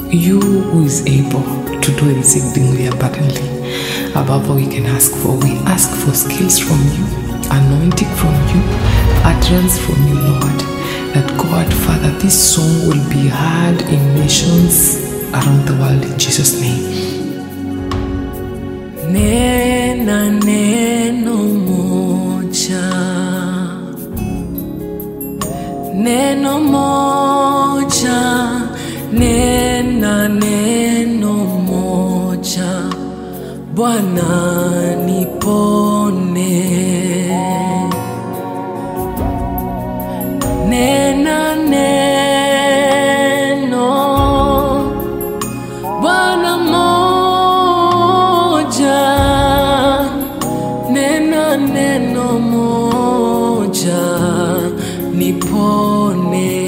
you who is able to do exceedingly abundantly above all we can ask for. We ask for skills from you, anointing from you, utterance from you, Lord. That God, Father, this song will be heard in nations around the world in Jesus' name. Nena neno moja, neno moja, nena neno moja, Bwana nipone. Nena neno Bwana moja, nena neno moja, nipone.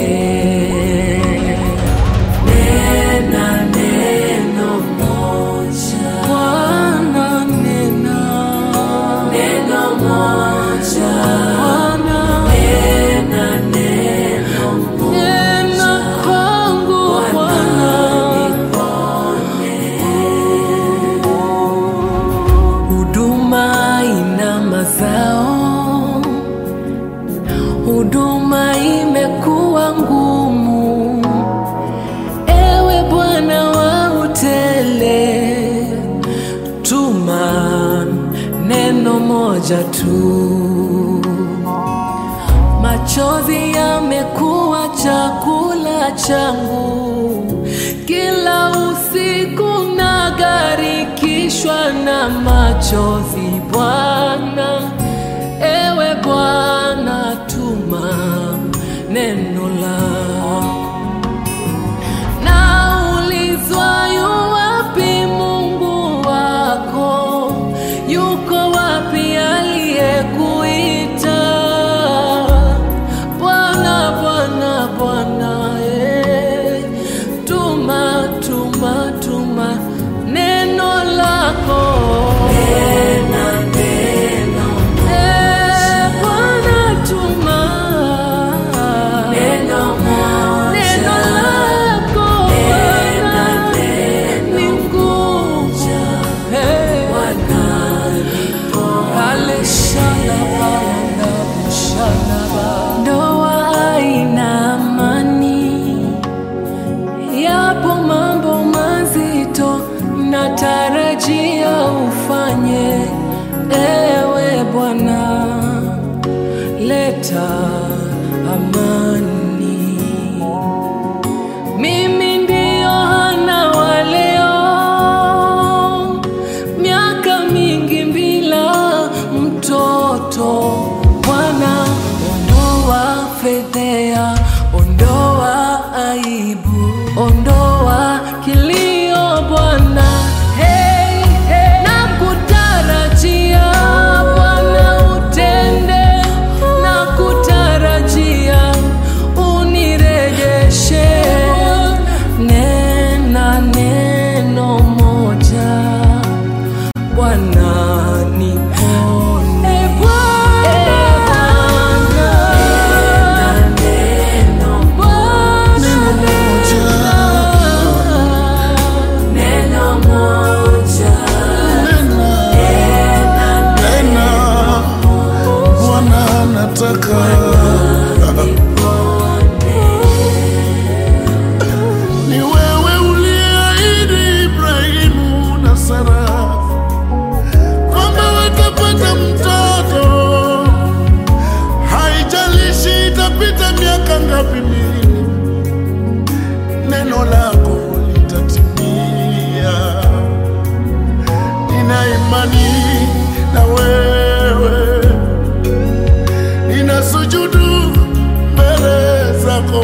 Nena neno moja, Bwana nena neno moja, Bwana nena neno moja, nena kwangu Bwana huduma ina mazao, huduma imekuwa ngumu. Ewe Bwana wa utele, tuma neno moja tu. Machozi yamekuwa chakula changu, kila usiku nagarikishwa na machozi. Bwana, ewe Bwana, tuma neno lako. Naulizwa yu wapi Mungu wako? Yuko wapi aliyekuita? Bwana, Bwana, Bwana, eh, tuma, tuma, tuma neno lako. Eh, Bwana, tuma neno lako Bwana, ni nguvu. Eh, Ale shalaba, yanda shalaba. Ndoa haina amani, yapo mambo mazito natarajia ufanye, ewe Bwana, leta amani. Mimi ndio Hana wa leo, miaka mingi bila mtoto. Bwana, ondoa fedhea, ondoa aibu, ondoa kilio Bwana. Hey, hey. Nakutarajia Bwana utende, nakutarajia unirejeshe. Nena neno moja Bwana nipone. Bwana, neno moja. Nena, Bwana nataka ni wewe uliahidi Ibrahimu na Sara kwamba watapata mtoto, haijalishi itapita miaka ngapi mingi, neno lako litatimia. Nina imani na wewe, nina sujudu mbele zako.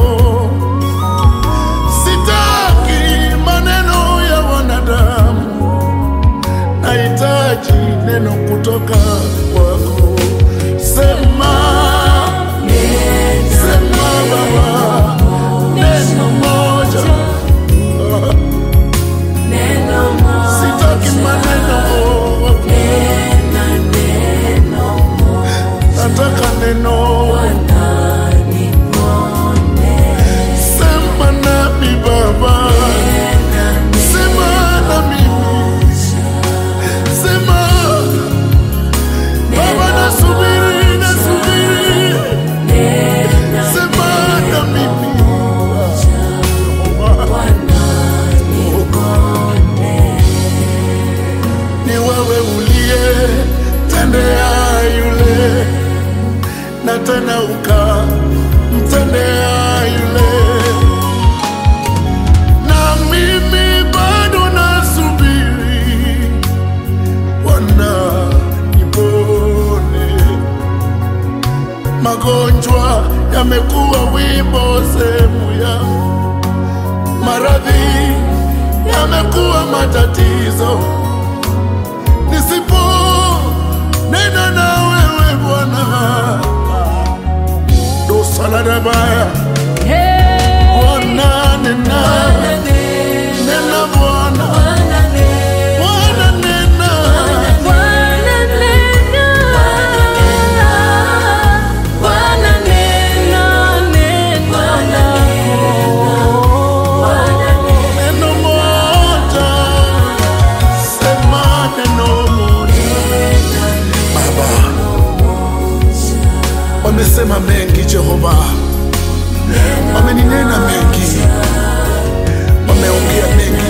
Sitaki maneno ya wanadamu, nahitaji neno kutoka kwako. Sema, sema Baba,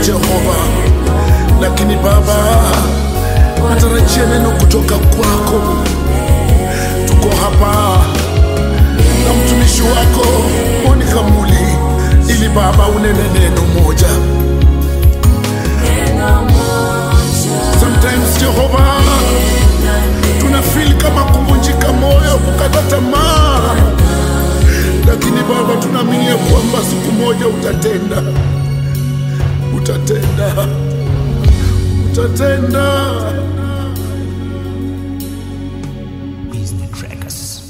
Jehova, lakini Baba, natarajia neno kutoka kwako. Tuko hapa na mtumishi wako Monica Muli, ili Baba unene neno moja. Sometimes Jehova, tuna feel kama kuvunjika moyo, kukata tamaa, lakini Baba tunaamini ya kwamba siku moja utatenda, utatenda, utatenda. Business Trackers.